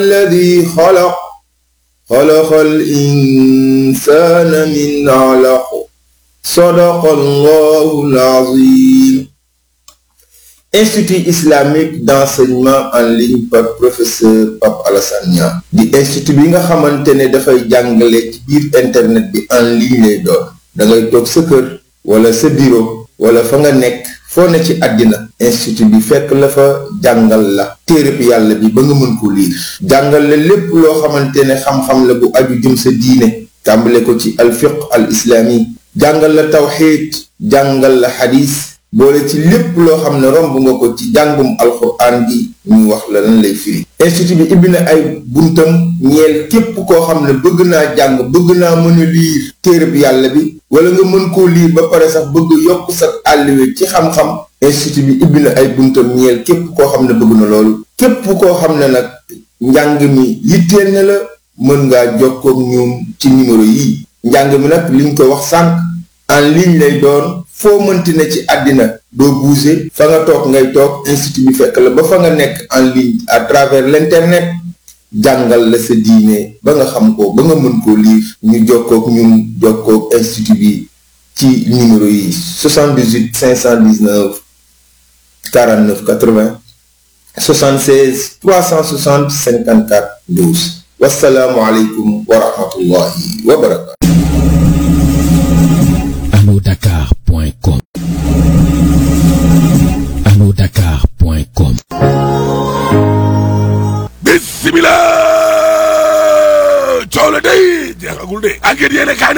الذي خلق خلق الإنسان من علق صدق الله العظيم Institut islamique d'enseignement en ligne par professeur Pape Alassane Niang di institut bi nga xamante ne dafay jàngale ci biir internet bi en ligne lay doon da ngay toog sa kër wala sa bureau wala fa nga nekk foo ne ci àddina institut bi fekk la fa jàngal la téereb yàlla bi ba nga mën ko liir jàngal la lépp loo xamante ne xam-xam la bu aju jëm sa diine tàmbale ko ci alfiq al islami jàngal la tawxiid jàngal la xadis boole ci lépp loo xam ne romb nga ko ci jàngum alxuraan bi ñu wax la lan lay firi institut bi ibbi na ay buntam ñeel képp koo xam ne bëgg naa jàng bëgg naa mën a liir téereb yàlla bi wala nga mën koo liir ba pare sax bëgg yokk sa àlliwe ci xam-xam institut bi ibbi na ay buntam ñeel képp koo xam ne bëgg na loolu képp koo xam ne nag njàng mi yitteel na la mën ngaa jokkook ñoom ci numéro yi njàng mi nag liñ ko wax sànq en ligne lay doon foo mënti ne ci àddina doo bouger fa nga toog ngay toog institut bi fekk la ba fa nga nekk en ligne à travers l'internet jàngal la sa diine ba nga xam ko ba nga mën koo lire ñu jokkook ñun jokkook institut bi ci numéro yi 78 519 49 80 76 360 54 12 wasalaamualeykum wa rahmatullahi wa barakatu anodakar.com anodakar.com bismillah coow la day jeexagul de enquête yéene kaa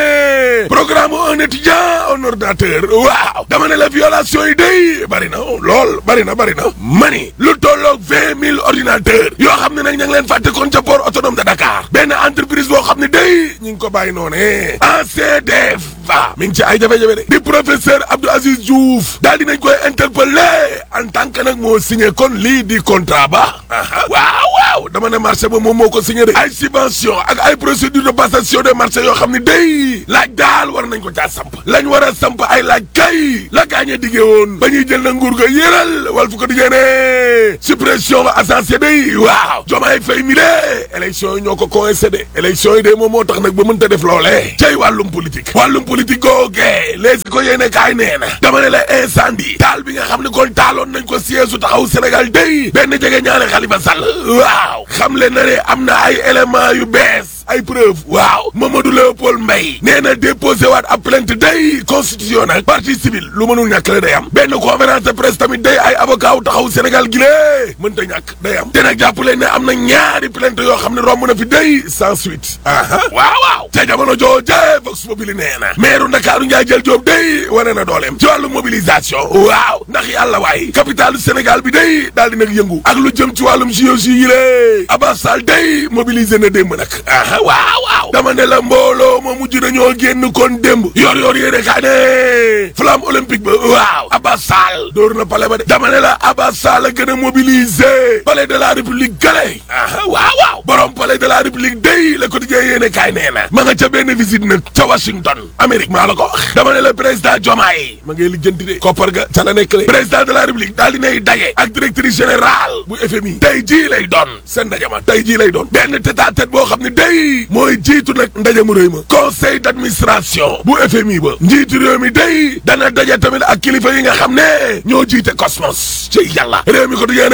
ne programme un étudiant un ordinateur waaw dama ne la violation yi day bari na lool bari na bari na mani lu tolloog vingt mille ordinateurs yoo xam ne nag ña ngi leen fàtte kon ca port autonome de Dakar benn entreprise boo xam ne day ñu ngi ko bàyyi noone ACDF va mi ngi ci ay jafe-jafe de di professeur Abdou Aziz Diouf daal dinañ koy interpellé en tant que nag moo signé kon lii di contrat ba waaw waaw dama ne marché ba moom moo ko signé de ay subvention ak ay procédure de passation des marchés yoo xam ne day laaj daal war nañ ko caa samp lañ war a samp ay laaj kay la gaañe diggee woon ba ñuy jël na nguur ga yéral wal fu ko diggee ne suppression ascensé day waaw jomaay fay mi de élection yi ñoo ko coïncidé élection yi de moom moo tax nag ba mënta def loolee cay wàllum politique wàllum politique googee les ko yéene kaay nee na dama ne la incendie taal bi nga xam ne kon taaloon nañ ko siège su taxaw Sénégal day benn jege ñaare Khalifa Sall waaw xam le na ne am na ay éléments yu bees ay preuve waaw Mamadou Léopold Mbaye nee na déposé waat ab plainte day constitution nag partie civile lu mënul ñàkk la day am benn conférence de presse tamit day ay avocat wu taxaw Sénégal gi lée mënta ñàkk day am te nag jàpp leen ne am na ñaari plainte yoo xam ne romb na fi day sans suite aha waaw waaw ca jamono jooje Vox Populi nee na maire Ndakaaru Ndiaye jël Joob day wane na dooleem ci wàllu mobilisation waaw ndax yàlla waay capitalu Sénégal bi day daal di nag yëngu ak lu jëm ci wàllum JOJ yi lée Abbas Sall day mobilisé na démb nag waaw waaw dama ne la mbooloo ma mujj nañoo génn kon démb yor yor yéene kaa ne flamme olympique ba waaw Abbas Sall dóor na palais ba de dama ne la Abbas Sall a gën a mobilisé palais de la république gale aha waaw waaw borom palais de la république day la quotidien yéene kaay nee na ma nga ca benn visite nag ca Washington Amérique maa la ko wax dama ne la président Diomaye ma ngay lijjanti de koppar ga ca la nekk le président de la république daal dinay daje ak directrice générale bu FMI tey jii lay doon seen ndaje ma tey jii lay doon benn tête à tête boo xam ne day mooy jiitu nag ndaje mu rëy ma conseil d'administration bu FMI ba njiitu réew mi day dana daje tamit ak kilifa yi nga xam ne ñoo jiite Cosmos ci yàlla réew mi ko du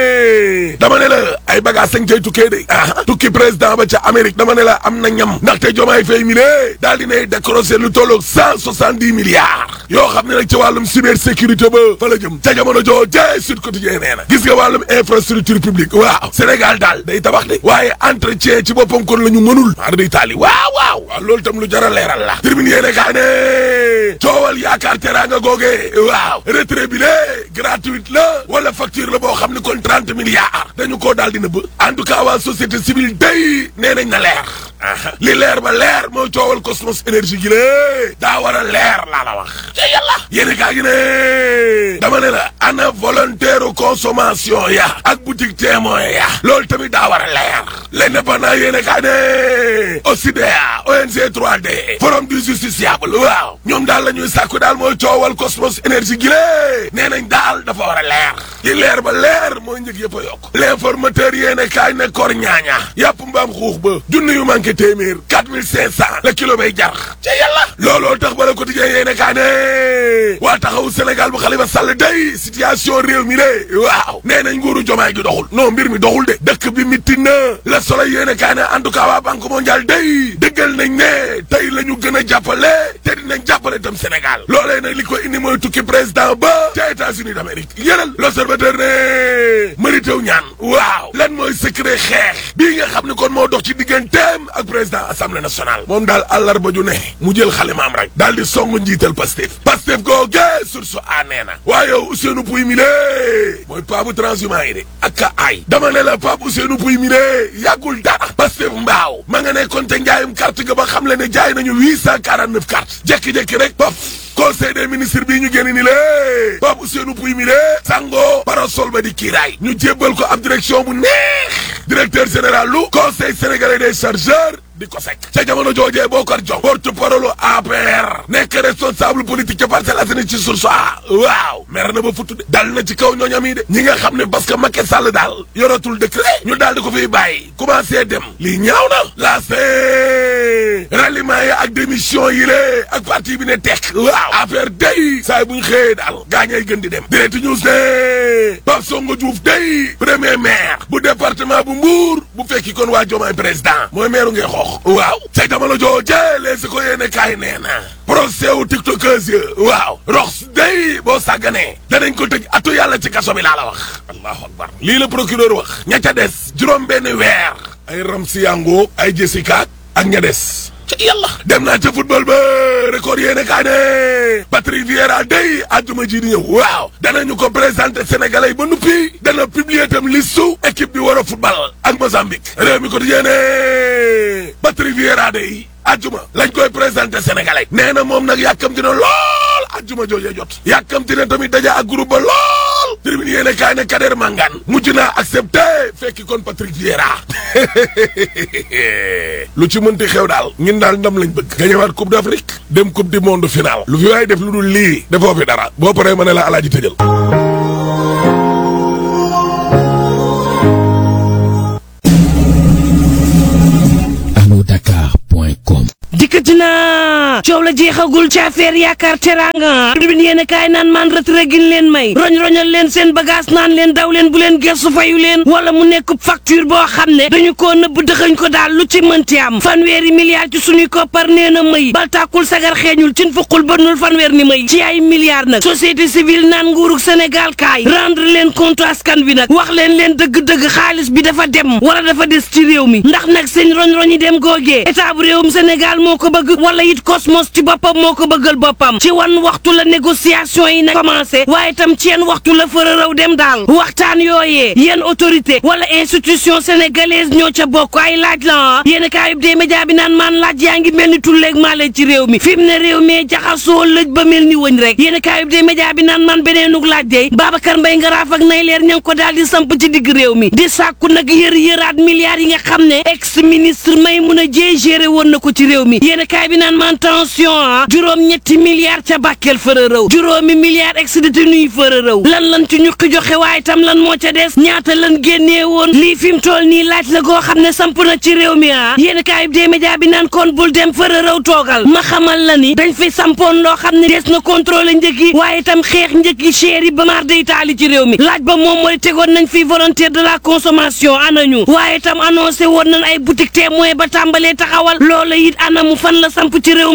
yéene dama ne la ay bagages sañ cay tukkee de ah tukki président ba ca Amérique dama ne la am na ñam ndaxte Diomaye Faye mi ne daal dinay décroché lu tolloog cent soixante dix milliards yoo xam ne nag ci wàllum cybersécurité ba fa la jëm ca jamono joo jee Sud Quotidien nee na gis nga wàllum infrastructure publique waaw Sénégal daal day tabax de waaye entretien ci boppam kon la ñu mënul maa day taali waaw waaw waaw loolu tam lu jar a leeral la termine yéene kaa ne coowal yaakaar teraanga googe waaw retrait bi le gratuite la wala facture la boo xam ne kon trente milliards dañu koo daal di nëbb en tout cas waa société civile day nee nañ na leer aha li leer ba leer moo coowal Cosmos énergie gi lée daa war a leer laa la wax ca yàlla yéeni kaa gi ne dama ne la ana volontaire consommation ya ak boutique témoin ya loolu tamit daa war a leer l'indépendant yéene kaa ne OCDEA ONG 3D forum du justiciable waaw ñoom daal la ñuy sàkku daal mooy coowal Cosmos énergie gi lée nee nañ daal dafa war a leer li leer ba leer mooy njëg yëpp a yokk l'informateur yéene kaay ne kor ñaaña yàpp mbaam xuux ba junni yu manqué téeméer quatre mille cinq cent la kilo bay jar ca yàlla looloo tax ba la quotidien yéene kaay ne waa taxawu Sénégal bu Khalifa Sall day situation réew mi de waaw nee nañ nguuru jomaay gi doxul non mbir mi doxul de dëkk bi mitti na la Soleil yéene kaay ne en tout cas waa banque mondiale day dëggal nañ ne tey la ñu gën a jàppale te dinañ jàppale tam Sénégal loolee nag li ko indi mooy tukki président ba ca États-Unis d'Amérique yénal l'observateur ne Mary Teuw Niane waaw lan mooy secret xeex bii nga xam ne kon moo dox ci digganteem ak président assemblée nationale moom daal àllarba ju ne mu jël xalimaam rek daal di song njiital Pastef Pastef googe source a nee na waaye Ousseynou Pouy mi lée mooy paabu transhumant yi de ak ka ay dama ne la Pape Ousseynou Pouy mi lée yàggul dara Pastef mbaaw ma nga nekkoon te njaayum carte ga ba xam le ne jaay nañu huit cent quarante neuf cartes jekki-jekki rek paf conseil des ministres bii ñu génn ni lée Pape Ousseynou Pouy mi lée sango parasol ba di kiiraay ñu jébbal ko ab direction bu neex directeur général lu conseil sénégalais des chargeurs di ko sekk ca jamono joojee Bokar Jong porte-parole APR nekk responsable politique ca Parcelles Assainies ci source a waaw mer na ba futu de dal na ci kaw ñooñam yi de ñi nga xam ne parce que Macky Sall daal yoratul décret ñu daal di ko fiy bàyyi commencé dem lii ñaaw na la c'est ralliement yi ak démission yi lée ak parti bi ne tekk waaw APR day saa bu ñu xëyee daal gaañay gën di dem direct news ne Pape Songo Diouf day premier maire bu département bu Mbour bu fekki kon waa Diomaye président mooy maire ngeen xoox waaw ca jamono jooje les ko yéene kaay nee na procès wu tiktokers yi waaw rox day boo sàgganee danañ ko tëj atu yàlla ci kaso bi laa la wax allahu akbar lii la procureur wax ña ca des juróom benn weer ay Ramsi Yango ay Jessica ak ña des ca yàlla dem naa ca football ba record yéene kaay ne Patrick Vieira day àjjuma ji di ñëw waaw danañu ko présenté sénégalais yi ba nuppi dana publier tam listu équipe bi war a football ak Mozambique réew mi ko di yéene Patrick Vieira day àjjuma lañ koy présenté sénégalais nee na moom nag yàkkamti na lool àjjuma joojee jot yàkkamti na tamit daja ak groupe ba lool tribune yéene kaay ne Kader Mangane mujj naa accepté fekki kon Patrick Vieira lu ci mënti xew daal ñun daal ndam lañ bëgg gañewaat coupe d'Afrique dem coupe du monde final lu fi waay def lu dul lii defoo fi dara boo paree ma ne la alaaji tëjal alodakar.com dikkati na coow la jeexagul ci affaire yaakaar teranga tribune yéen kaay naan man retrait gi leen may roñ-roñal leen seen bagage naan leen daw leen bu leen gestu fayu leen wala mu nekk facture boo xam ne dañu koo nëbb dëxañ ko daal lu ci mënti am fanweeri milliards ci suñuy koppar nee na may bal tàkkul sagar xeeñul cin fuqul bënnul fanweer ni may ci ay milliards nag société civile naan nguurug Sénégal kaay rendre leen compte askan bi nag wax leen leen dëgg-dëgg xaalis bi dafa dem wala dafa des ci réew mi ndax nag seen roñ-roñi dem googee état bu réewum Sénégal moo ko bëgg wala it Cosmos ci boppam moo ko bëggal boppam ci wan waxtu la négociation yi nag commencé waaye tam ci yenn waxtu la fëra raw dem daal waxtaan yooyee yenn autorité wala institution sénégalaise ñoo ca bokk ay laaj la yéen kaayub des média bi naan maan laaj yaa ngi mel ni tulleeg maale ci réew mi fi mu ne réew mi jaxasoo lëj ba mel ni wëñ rek yéen kaayub des média bi naan man beneenug laaj dey Babacar Mbaye Ngaraaf ak nay leer ña ngi ko daal di samp ci digg réew mi di sàkku nag yër yëraat milliards yi nga xam ne ex ministre Maïmouna Dièye géré woon na ko ci réew mi yéen kaay bi naan man tension ah juróom ñetti milliards ca Bakel fëra rëw juróomi milliards ex détenu yi fëra rëw lan lan ci ñuqi joxe waaye tam lan moo ca des ñaata lan génnee woon lii fi mu toll nii laaj la goo xam ne samp na ci réew mi ah yéen kaay bi des média bi naan kon bul dem fëra rëw toogal ma xamal la ni dañ fi sampoon loo xam ne des na contrôler njëg yi waaye tam xeex njëg yi cher yi ba maar day taali ci réew mi laaj ba moom mooy tegoon nañ fi volontaire de la consommation anañu waaye tam annoncé woon nañ ay boutique témoin ba tàmbalee taxawal loola it anamu fan la samp ci réewum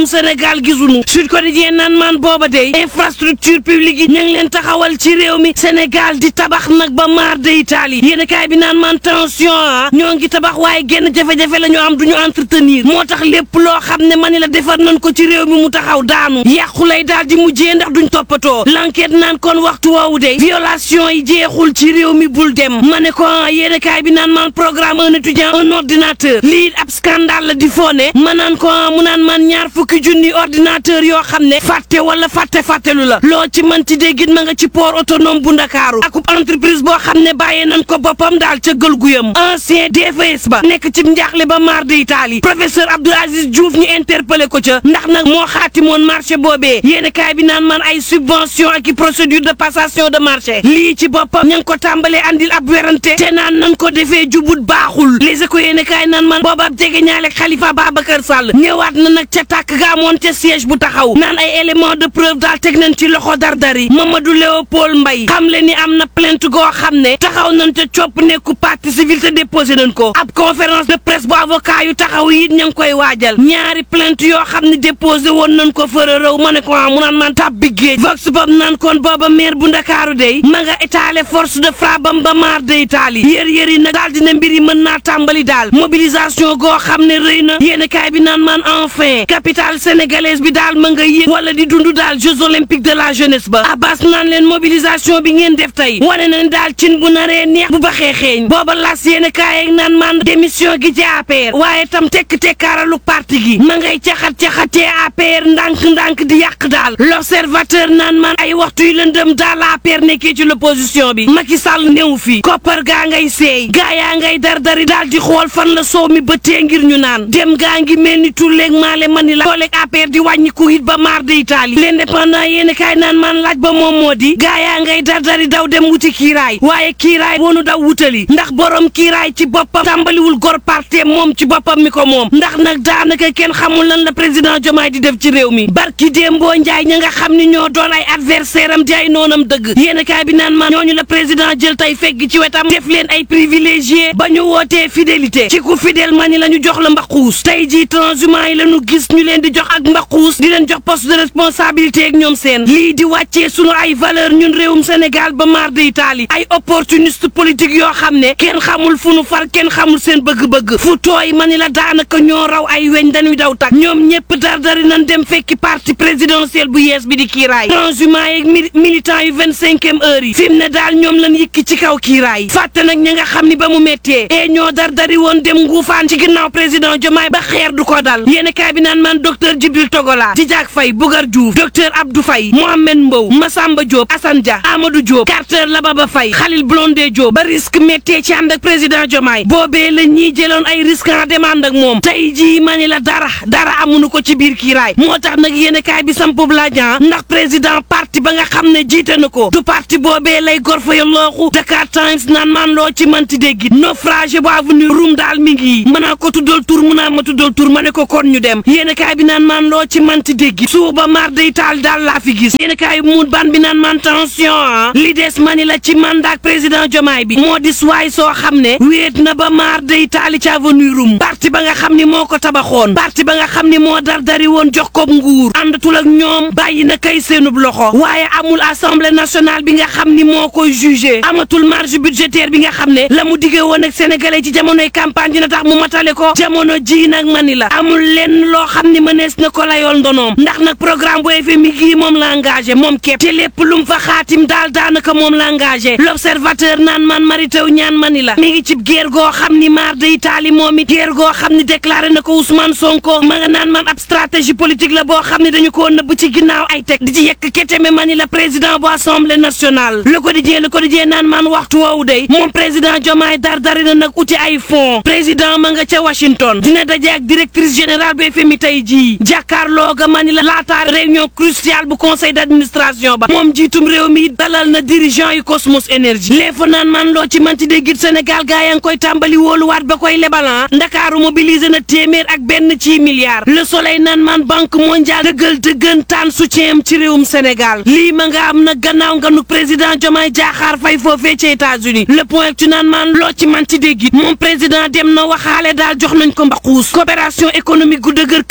Sénégal gisuñu Sud Quotidien naan maan booba day infrastructure publique yi ñu ngi leen taxawal ci réew mi Sénégal di tabax nag ba maar de Italie yéen kaay bi naan maan tension ah ñoo ngi tabax waaye genn jafe-jafe la ñu am duñu entretenir moo tax lépp loo xam ne mani la defar nañ ko ci réew mi mu taxaw daanu yàqu lay daal di mujjee ndax duñ toppatoo l'enquête naan kon waxtu woowu de violation yi jeexul ci réew mi bul dem ma ne ko yéen kaay bi naan maan programme un étudiant un ordinateur lii ab scandale la di foone ma naan ko mu naan man ñaar fukki junni ordinateur yoo xam ne fàtte wala fàtte fàttelu la loo ci mënti déggit ma nga ci port autonome bu ndakaaru akub entreprise boo xam ne bàyyee nañ ko boppam daal ca gël guyam ancien DFS ba nekk ci njaaxle ba mar de Italie professeur Abdou Aziz Diouf ñu interpellé ko ca ndax nag moo xaatimoon marché boobee yéeni kaay bi naan man ay subvention ak i procédure de passation de marché lii ci boppam ña ngi ko tàmbalee andil ab werante te naan nañ ko defee jubut baaxul les éco yéeni kaay naan man booba ab jege ñaale Khalifa Babacar Sall ñëwaat na nag ca tàkk ga amoon ca siège bu taxaw naan ay élément de preuve daal teg nañ ci loxo dardari Mamadou Léopold Mbaye xam le ni am na plainte goo xam ne taxaw nañ ca copp nekku partie civile te déposé nañ ko ab conférence de presse bu avocat yu taxaw it ña ngi koy waajal ñaari plainte yoo xam ne déposé woon nañ ko fëra rëw ma ne ko mu naan man tab bi géej vox pop naan kon booba maire bu ndakaaru day ma nga étalé force de frappe bam ba maar de Italie yër yër yi nag daal dina mbir yi mën naa tàmbali daal mobilisation goo xam ne rëy na yéen kaay bi naan man enfin capitale sénégalaise bi daal ma nga yëg wala di dund daal jeux olympiques de la jeunesse ba abbas naan leen mobilisation bi ngeen def tey wane nañ daal cin bu naree neex bu baxee xeeñ booba las yéen kaay ak naan man démission gi ci APR waaye tam tekk tekkaaralu parti gi ma ngay caxat-caxatee APR ndànk-ndànk di yàq daal l'observateur naan man ay waxtu yu lëndëm daal APR nekkee ci l'opposition bi Macky Sall néew fi koppar gaa ngay seey gaa yaa ngay dardari daal di xool fan la soow mi bëttee ngir ñu naan dem gaa ngi mel ni tulleeg maale mani la tooleeg APR di wàññi ku it ba maar de Italie l'indépendant yéen kaay naan man laaj ba moom moo di gaa yaa ngay dardari daw dem wuti kiiraay waaye kiiraay woonu daw wutali ndax borom kiiraay ci boppam tàmbaliwul gor parte moom ci boppam mi ko moom ndax nag daanaka kenn xamul lan la président Diomaye di def ci réew mi barki Dembo Njaay ña nga xam ni ñoo doon ay adversaire am di ay noonam dëgg yéen kaay bi naan man ñooñu la président jël tey fegg ci wetam def leen ay privilégié ba ñu wootee fidélité ci ku fidèle ma ni la ñu jox la mbaquus tey jii transhumant yi la ñu gis ñu leen di jox ak mbaquus di leen jox poste de responsabilité ak ñoom seen lii di wàccee sunu ay valeur ñun réewum Sénégal ba mar de Italie ay opportuniste politique yoo xam ne kenn xamul fu nu far kenn xamul seen bëgg-bëgg fu tooy ma ni la daanaka ñoo raw ay weñ dañuy daw tak ñoom ñëpp dardari nañ dem fekki parti présidentiel bu yees bi di kiiraay transhumant yeeg militant yu vingt cinquième heure yi fi mu ne daal ñoom lan yëkki ci kaw kiiraay fàtte nag ña nga xam ni ba mu méttee e ñoo dardari woon dem nguufaan ci ginnaaw président Diomaye ba xeer du ko dal yéen kaay bi naan man docteur Djibril Togola Djidiack Faye Bougar Diouf docteur Abdou Faye Mohamed Mbow Massamba Diop Assane Dia Amadou Diop Carter Lababa Faye Khalil Blondé Diop ba risque méttee ci ànd ak président Diomaye boobee la ñiy jëloon ay risque en demande ak moom tey jii ma ni la dara dara amuñu ko ci biir kiiraay moo tax nag yéen kaay bi sampub laajan ndax président parti ba nga xam ne jiite na ko du parti boobee lay gor fa yallooxu Dakar Times naan man loo ci manti déggit naufrage bu avenue Roume daal mi ngi mën naa ko tuddal tur mën naa ma tuddal tur ma ne ko kon ñu dem yéen kaay bi naan man loo ci manti déggit suuba mar day taal daal laa fi gis yéen kaay bi muut ban bi naan man tension ah li des mani la ci mandat président Diomaye bi moo di suwaay soo xam ne wéet na ba maar day taali ci avenue Roume parti ba nga xam ni moo ko tabaxoon parti ba nga xam ni moo dar dari woon jox ko nguur àndatul ak ñoom bàyyi na kay seenub loxo waaye amul assemblée nationale bi nga xam ni moo koy jugé amatul marge budgétaire bi nga xam ne la mu diggee woon ak sénégalais ci jamonoy campagne dina tax mu matale ko jamono ji nag mani la amul lenn loo xam ni mënees na ko layool ndonoom ndax nag programme bu FMI gii moom la engagé moom képp te lépp lu mu fa xaatim daal daanaka moom la engagé l'observateur naan man mari taw ñaan mani la mi ngi ci guerre goo xam ni maar de Italie moom it guerre goo xam ni déclaré na ko Ousmane Sonko ma nga naan man ab stratégie politique la boo xam ne dañu ko nëbb ci ginnaaw ay teg di ci yekk keteme mani la président bu assemblée nationale le quotidien le quotidien naan man waxtu woowu day moom président Diomaye dar dari na nag uti ay fonds président ma nga ca Washington dina daje ak directrice générale bu FMI tey jii jàkkaarloo ga mani la laataa réunion cruciale bu conseil d'administration ba moom jiitum réew mi dalal na dirigeant yu Cosmos Energy léefa naan man loo ci manti déggit Sénégal gaa yaa ngi koy tàmbali wóoluwaat ba koy lebalan Ndakaaru mobilisé na téeméer ak benn ci milliard le soleil naan man banque mondiale dëggal dëggantaan soutien am ci réewum Sénégal lii ma nga am na gannaaw nga nu président Diomaye Diakhar Faye foofee ci États-Unis le point tu naan man loo ci man ci déggit moom président dem na waxaale daal jox nañ ko mbaquus coopération économique gu dëgër këcc président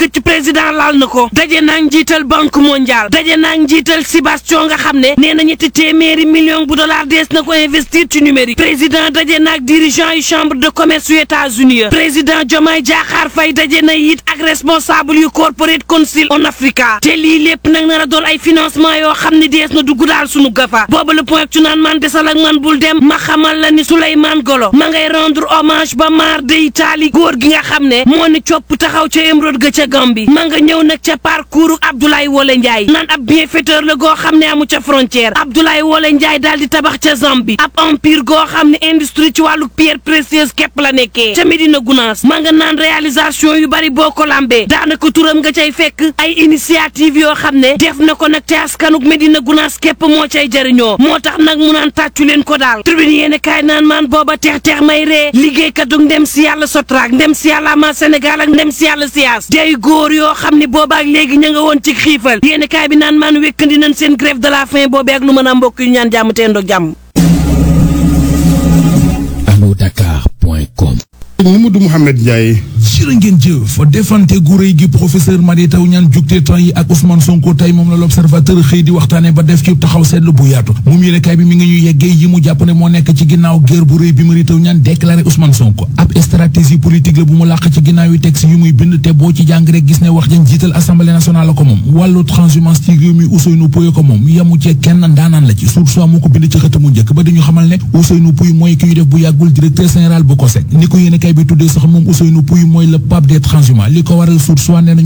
président laal na ko daje naag njiital banque mondiale daje naag njiital Sébastien nga xam ne nee na ñetti téeméeri million bu dollar dees na ko investir ci numérique président daje naag dirigeant yu chambre de commerce yu États-Unis président Diomaye Diakhar Faye daje na it ak responsable yu corporate council on Africa te lii lépp nag nar a doon ay financement yoo xam ne dees na dugg daal sunu gafa booba le point ci naan man desal ak man bul dem ma xamal la ni Souleymane Golo ma ngay rendre hommage ba maar de Italie góor gi nga xam ne moo ni copp taxaw ca émeraude ga ca Gambie ma nga ñëw nag ca parcours Abdoulaye Wole Ndiaye naan ab bienfaiteur la goo xam ne amu ca frontière Abdoulaye Wole Ndiaye daal di tabax ca Zambie ab empire goo xam ne industrie ci wàllu pierre précieuse képp la nekkee ca Medina Gounass ma nga naan réalisation yu bari boo ko lambee daanaka turam nga cay fekk ay initiative yoo xam ne def na ko nag te askanuk Medina Gounass képp moo cay jëriñoo moo tax nag mu naan tàccu leen ko daal tribune yéene kaay naan maan booba teex teex may ree liggéeykat du ndem si yàlla sotraak ndem si yàlla ama Sénégal ak ndem si yàlla siyaas day góor yoo xam ne boobaak léegi ña nga woon ci xiifal yéene kaay bi naan maan wékkandi nañ seen grève de la faim boobee ak lu mën a mbokk yu ñaan jàmm teen doog jàmm alodakar.com Mamadou Mouhamed Ndiaye jërë ngeen jëf defante gu rëy gi professeur Madi Taw ñaan jugte temps yi ak Ousmane Sonko tey moom la l'observateur xëy di waxtaane ba def ci taxaw seetlu bu yaatu moom yéene kaay bi mi ngi ñu yeggee yi mu jàpp ne moo nekk ci ginnaaw guerre bu rëy bi Madi Taw ñaan déclaré Ousmane Sonko ab stratégie politique la bu mu làq ci ginnaaw yi texte yu muy bind te boo ci jàng rek gis ne wax jën jiital assemblée nationale la ko moom wàllu transhumance ci réew mi Ousseynou Pouye ko moom yamu ci kenn ndaanaan la ci source moo ko bind ci xëtamu njëkk ba dañu xamal ne Ousseynou Pouye mooy ki ñu def bu yàggul directeur général bu COSEC ni ko yéene kaay bi tuddee sax moom Ousseynou Pouye mooy le pape des transhumants li ko waral source waa nee